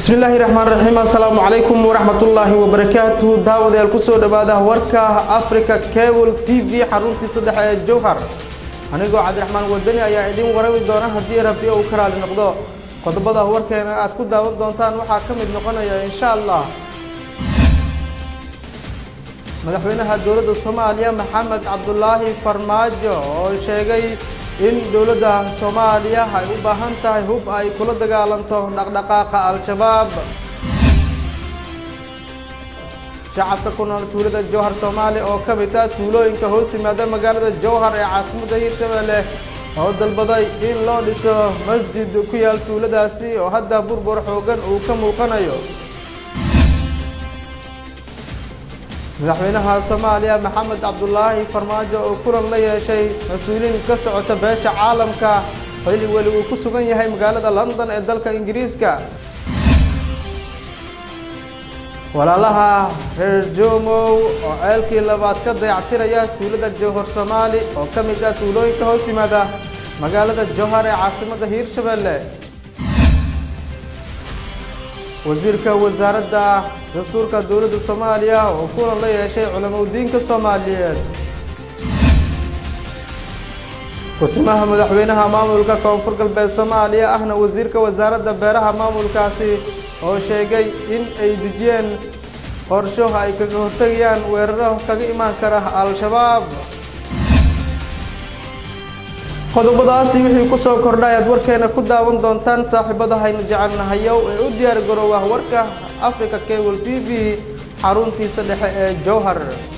bismillaahi raxmaan raxiim assalaamu calaykum waraxmatullaahi wabarakaatuhu daawadayaal kusoo dhowaada warka africa cable t v xaruntii saddex ee jowhar anigoo cabdiraxmaan wadani ayaa idiin warami doona haddii rabbi uu ka raali noqdo qodobada warkeena aad ku daawan doontaan waxaa ka mid noqonaya insha allah madaxweynaha dowladda soomaaliya maxamed cabdulaahi farmaajo oo sheegay in dowladda soomaaliya ay u baahan tahay hub ay kula dagaalanto dhaqdhaqaaqa al-shabaab shacabka ku nool tuulada jowhar soomaaliya oo ka mid ah tuulooyinka hoos yimaada magaalada jowhar ee caasimadda hiirshabelle oo dalbaday in loo dhiso masjid ku yaal tuuladaasi oo hadda burbur xoogan uu ka muuqanayo madaxweynaha soomaaliya maxamed cabdulaahi farmaajo oo kulan la yeeshay mas-uuliin ka socota beesha caalamka xilli weli uu ku sugan yahay magaalada london ee dalka ingiriiska walaalaha reer joomow oo ceelkii labaad ka dayactiraya tuulada jowhar soomaali oo ka mid ah tuulooyinka hoos yimaada magaalada jowhar ee caasimadda hiirshabelle wasiirka wasaaradda dastuurka dowladda soomaaliya oo kulan la yeeshay culamaudiinka soomaaliyeed kusimaha madaxweynaha maamulka koonfur galbeed soomaaliya ahna wasiirka wasaaradda beeraha maamulkaasi oo sheegay in ay dejiyeen qorsho ay kaga hortegayaan weeraro kaga imaan kara al-shabaab qodobadaasi wixii ku soo kordhay aad warkeena ku daawan doontaan saaxiibada haynu jecelnahayow ee u diyaar garoowa warka africa cable t v xaruntiisa dhexe ee jowhar